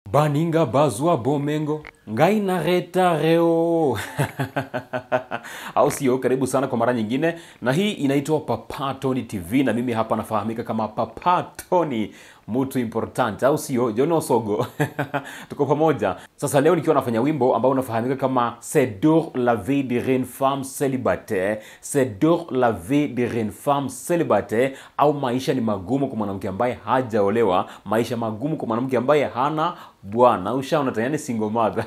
baninga bazwa bomengo ngai na retareo au sio karibu sana kwa mara nyingine na hii inaitwa papa tony tv na mimi hapa nafahamika kama papa tony mtu important au sio john osogo tuko pamoja sasa leo nikiwa nafanya wimbo ambao unafahamika kama sedor la vie de reine femme célibataire sedor la vie de reine femme célibataire au maisha ni magumu kwa mwanamke ambaye hajaolewa maisha magumu kwa mwanamke ambaye hana bwana ushaona tayari single mother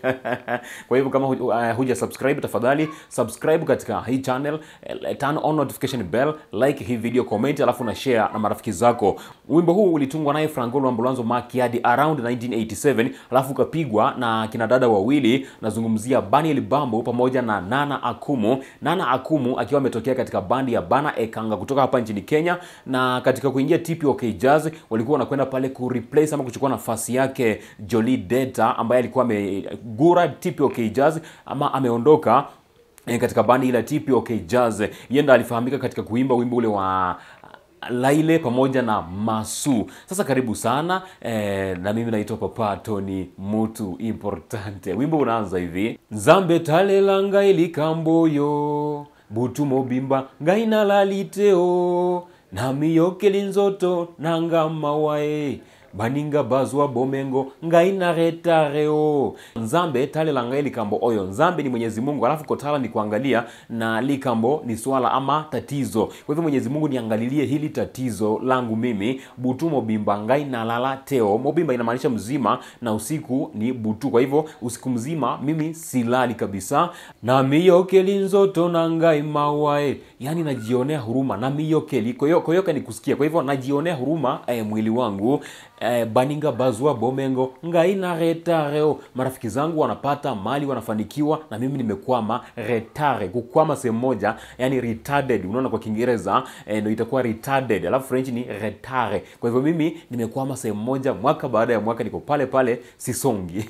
kwa hivyo kama hu- uh, huja subscribe tafadhali subscribe katika hii channel eh, turn on notification bell like hii video comment alafu na share na marafiki zako wimbo huu ulitungwa naye frangolo ambulanzo makiadi around 1987 alafu ukapigwa na kina dada wawili nazungumzia baniel bambo pamoja na nana akumu nana akumu akiwa ametokea katika bandi ya bana ekanga kutoka hapa nchini kenya na katika kuingia tpok jazz walikuwa wanakwenda pale kureplace ama kuchukua nafasi yake joli deta ambaye alikuwa amegura tpok jazz ama ameondoka eh, katika bandi ile ya tpok jazz yenda alifahamika katika kuimba wimbo ule wa laile pamoja na masu sasa karibu sana eh, na mimi naitwa papa tony mutu importante wimbo unaanza hivi nzambe talelanga ilikamboyo butu mobimba ngaina laliteo namiyokeli nzoto nanga mawae baninga bazwa bomengo ngaina retareo nzambe talela ngai likambo oyo nzambe ni mwenyezi mungu alafu kotala ni kuangalia na likambo ni swala ama tatizo kwa hivyo mwenyezi mungu niangalilie hili tatizo langu mimi butu mobimba ngai nalala teo mobimba inamaanisha mzima na usiku ni butu kwa hivyo usiku mzima mimi silali kabisa na miyokeli nzoto na ngai mawae yani najionea huruma na miyokeli koyo, koyoka ni kusikia kwa hivyo najionea huruma eh, mwili wangu eh, baninga bazwa bomengo ngai na retareo marafiki zangu wanapata mali wanafanikiwa na mimi nimekwama retare kukwama sehemu moja yani retarded unaona kwa kiingereza eh, ndo itakuwa retarded alafu french ni retare kwa hivyo mimi nimekwama sehemu moja mwaka baada ya mwaka niko pale pale sisongi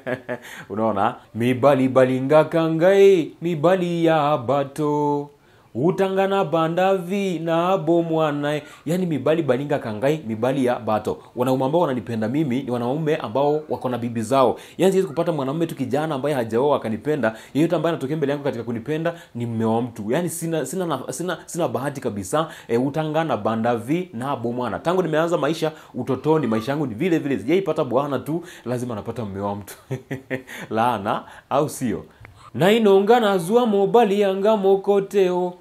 unaona mibali balingaka ngai mibali ya bato utangana bandavi na abo mwanae yani mibali balinga kangai mibali ya bato wanaume ambao wananipenda mimi ni wanaume ambao wako na bibi zao yani siwezi kupata mwanaume tu kijana ambaye hajaoa akanipenda yeyote ambaye anatokea mbele yangu katika kunipenda ni mme wa mtu yani sina sina, na, sina, sina bahati kabisa e, utangana bandavi na abo mwana tangu nimeanza maisha utotoni maisha yangu ni vile vile sijaipata bwana tu lazima napata mme wa mtu laana au sio na inaungana zua mobali yanga mokoteo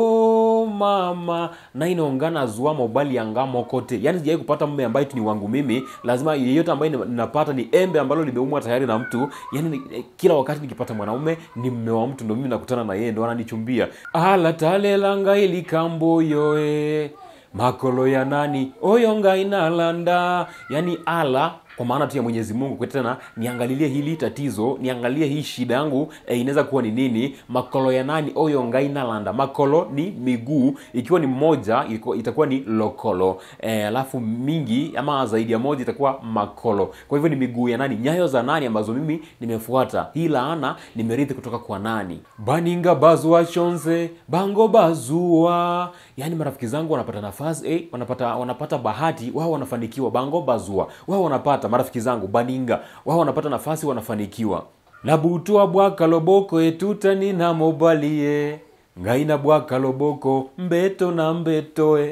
o mama na inaungana zua mobali yanga mokote yani sijawai kupata mme ambaye tu ni wangu mimi lazima yeyote ambaye ninapata ni embe ambalo limeumwa tayari na mtu yani ni- eh, kila wakati nikipata mwanaume ni mme wa mtu ndo mimi nakutana na yeye ndo ananichumbia ala talelanga ilikamboyoe makolo ya nani oyo ngainalanda yani ala kwa maana tu ya mwenyezi mungu kwa tena niangalilie hili tatizo niangalie hii shida yangu e, inaweza kuwa ni nini makolo ya nani oyo ngainalanda makolo ni miguu ikiwa ni mmoja iko- itakuwa ni lokolo e, alafu mingi ama zaidi ya moja itakuwa makolo kwa hivyo ni miguu ya nani nyayo za nani ambazo mimi nimefuata hii laana nimerithi kutoka kwa nani baninga bazua shonze bango bazua yaani marafiki zangu wanapata nafasi eh, wanapata wanapata bahati wao wanafanikiwa bango bazua wao wanapata marafiki zangu baninga wao wanapata nafasi wanafanikiwa nabutua bwaka loboko etutani na mobalie ngaina bwaka loboko mbeto na mbetoe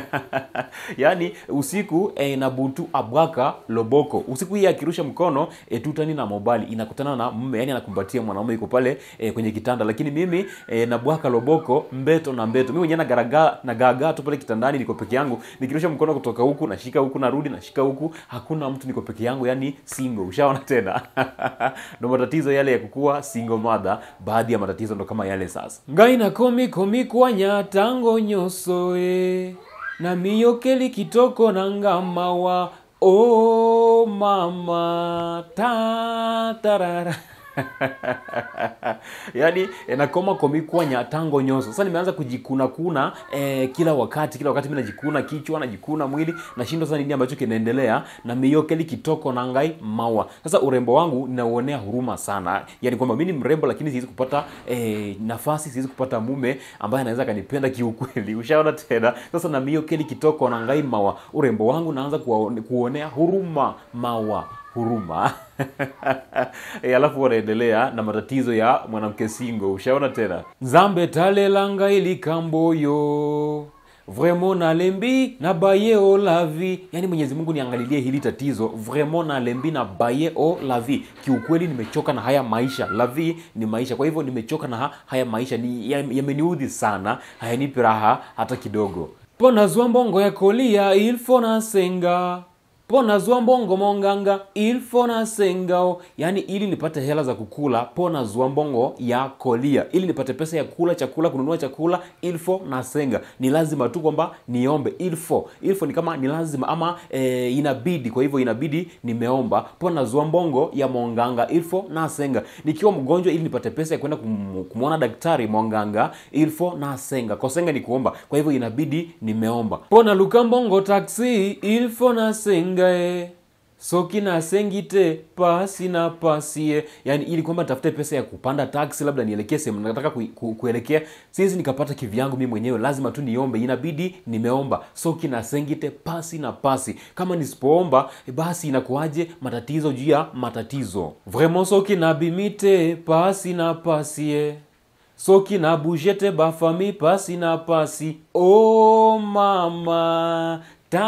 yaani usiku e, na butu abwaka loboko usiku hii akirusha mkono e, tutani na mobali inakutana na mme yani anakumbatia mwanaume yuko pale e, kwenye kitanda lakini mimi e, na bwaka loboko mbeto na mbeto mimi mwenyewe nagaraga nagaagaa tu pale kitandani niko peke yangu nikirusha mkono kutoka huku nashika huku narudi nashika huku hakuna mtu niko peke yangu yani single ushaona tena ndo matatizo yale ya kukuwa single mother baadhi ya matatizo ndo kama yale sasa ngaina komi komi kwanya tango nyosoe na miyokeli kitoko na ngamawa o mama ta tarara yaani eh, nakoma komikwa nyatango nyoso sasa nimeanza kujikuna kuna eh, kila wakati kila wakati mi najikuna kichwa najikuna mwili nashindwa sasa nini ambacho kinaendelea na miyokeli kitoko na ngai mawa sasa urembo wangu ninauonea huruma sana yani kwamba mi ni mrembo lakini siwezi kupata eh, nafasi siwezi kupata mume ambaye anaweza akanipenda kiukweli ushaona tena sasa na miyokeli kitoko na ngai mawa urembo wangu naanza kuwaone- kuonea huruma mawa huruma e, alafu wanaendelea na matatizo ya mwanamke singo ushaona tena nzambe talelanga ilikamboyo vraiment nalembi na baye o la vie yani mwenyezi mungu niangalilie hili tatizo vraiment nalembi na baye o la vie kiukweli nimechoka na haya maisha la vie ni maisha kwa hivyo nimechoka na ha, haya maisha ni yameniudhi sana hayanipi raha hata kidogo pona zwa mbongo ya kolia ilfo na senga pona zwa mbongo monganga ilfo na sengao yaani ili nipate hela za kukula pona zwa mbongo ya kolia ili nipate pesa ya kula chakula kununua chakula ilfo na senga ni lazima tu kwamba niombe ilfo ilfo ni kama ni lazima ama e, inabidi kwa hivyo inabidi nimeomba pona zwa mbongo ya monganga ilfo na senga nikiwa mgonjwa ili nipate pesa ya kwenda kum, kumwona daktari monganga ilfo na senga kosenga ni kuomba kwa hivyo inabidi nimeomba pona luka mbongo taksi ilfo na senga e soki nasengite pasi na pasie yani ili kwamba tafute pesa ya kupanda taksi labda nielekee sehemu nataka ku, ku, kuelekea siwezi nikapata kivyangu mi mwenyewe lazima tu niombe inabidi nimeomba soki nasengite pasi na pasi kama nisipoomba basi inakuwaje matatizo juu ya matatizo vraiment soki nabimite pasi na pasie soki na bujete bafami pasi na pasi o oh, mama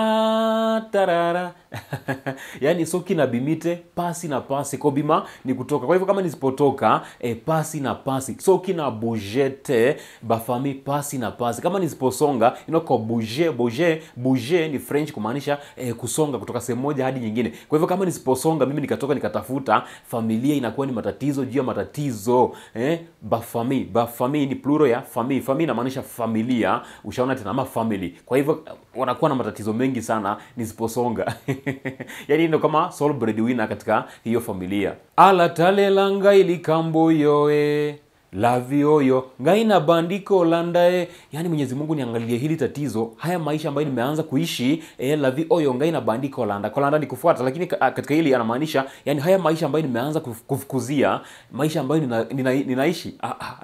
ta tarara yaani soki na bimite pasi na pasi kobima ni kutoka kwa hivyo kama nisipotoka e, pasi na pasi soki na bujete bafami pasi na pasi kama nisiposonga inako buje buje buje ni french kumaanisha e, kusonga kutoka sehemu moja hadi nyingine kwa hivyo kama nisiposonga mimi nikatoka nikatafuta familia inakuwa ni matatizo juu ya matatizo eh, bafami bafami ni pluro ya fami fami inamaanisha familia ushaona tena ama family kwa hivyo wanakuwa na matatizo mengi sana nisiposonga yaani ndo kama sole breadwinner katika hiyo familia alatalela ngai likambo yoe lavioyo ngai na bandiko landae yaani mwenyezi mungu niangalie hili tatizo haya maisha ambayo nimeanza kuishi e, lavi oyo ngai na bandiko landa kolanda ni kufuata lakini katika hili anamaanisha yani haya maisha ambayo nimeanza kufukuzia maisha ambayo nina, nina, ninaishi ah, ah.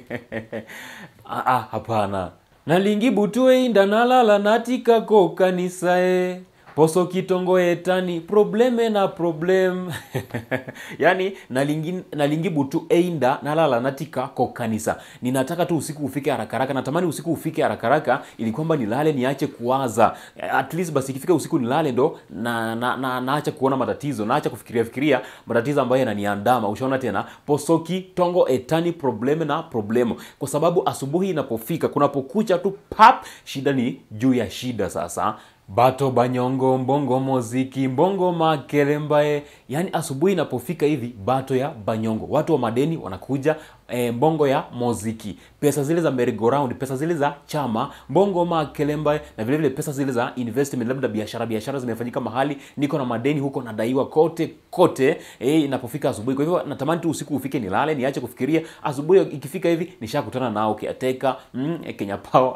ah, ah, hapana nalingi butue inda nalala natikako kanisae poso kitongo etani probleme na problem yani nalingi, nalingi butu einda nalala natika ko kanisa ninataka tu usiku ufike haraka haraka natamani usiku ufike haraka haraka ili kwamba nilale niache kuwaza at least basi ikifika usiku nilale ndo na, na, na, naacha kuona matatizo naacha kufikiria fikiria matatizo ambayo yananiandama ushaona tena posoki tongo etani probleme na problemo kwa sababu asubuhi inapofika kunapokucha tu pap shida ni juu ya shida sasa bato banyongo mbongo moziki mbongo makele mbaye yaani asubuhi inapofika hivi bato ya banyongo watu wa madeni wanakuja e, mbongo ya moziki pesa zile za merry-go-round pesa zile za chama mbongo makele mbaye na vile vile pesa zile za investment labda biashara biashara zimefanyika mahali niko na madeni huko nadaiwa kote kote e, inapofika asubuhi kwa hivyo natamani tu usiku ufike nilale niache kufikiria asubuhi ikifika hivi nishakutana nao kiateka mm, kenya power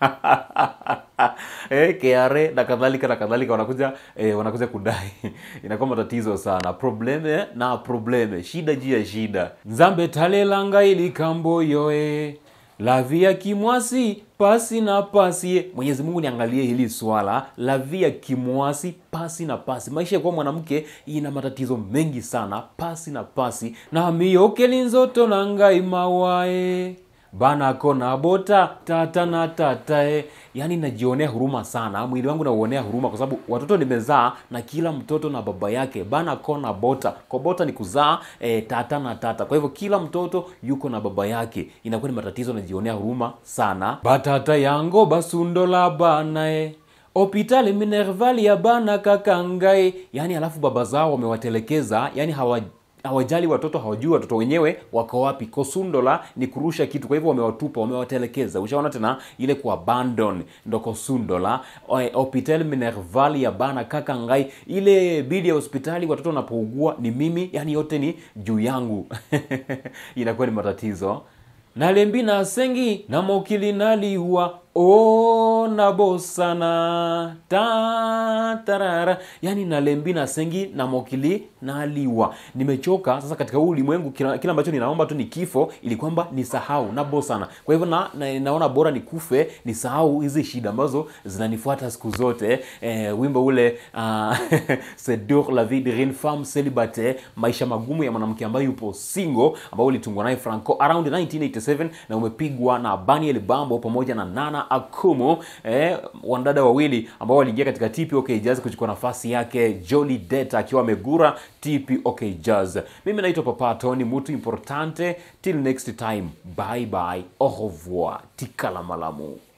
eh, KRA na kadhalika na kadhalika wanakuja eh, wanakuja kudai inakuwa matatizo sana probleme na probleme shida juu ya shida nzambe talelanga ilikambo yoe lavia kimwasi pasi na pasi mwenyezi mungu niangalie hili swala lavia kimwasi pasi na pasi maisha ya kuwa mwanamke ina matatizo mengi sana pasi na pasi na miyokelinzoto na ngai mawae banako na bota tata na tatae yaani najionea huruma sana mwili wangu nauonea huruma kwa sababu watoto nimezaa na kila mtoto na baba yake banako na bota kobota ni kuzaa e, tata na tata kwa hivyo kila mtoto yuko na baba yake inakuwa ni matatizo najionea huruma sana batata yango basundola banae hopitali minervali ya bana kakangae yaani alafu baba zao wamewatelekeza yaani hawa hawajali watoto hawajui watoto wenyewe wako wapi kosundola ni kurusha kitu kwa hivyo wamewatupa wamewatelekeza ushaona tena ile ku abandon ndo kosundola hopital minerval ya bana kaka ngai ile bili ya hospitali watoto wanapougua ni mimi yani yote ni juu yangu inakuwa ni matatizo nalembi na sengi na mokili naliua o nabosana ta tarara yani nalembi na sengi na mokili na liwa nimechoka sasa katika huu ulimwengu kila kila ambacho ninaomba tu ni kifo ili kwamba nisahau nabosana kwa hivyo na, na, naona bora nikufe nisahau hizi shida ambazo zinanifuata siku zote eh, wimbo ule uh, c'est dur la vie d'une femme célibataire maisha magumu ya mwanamke ambaye yupo single ambao ulitungwa naye franco around 1987 na umepigwa na baniel bambo pamoja na nana akumu eh, wanadada wawili ambao waliingia katika tpok jazz kuchukua nafasi yake joli det akiwa amegura tpok jazz mimi naitwa papa tony mutu importante till next time bye bye au revoir tikala malamu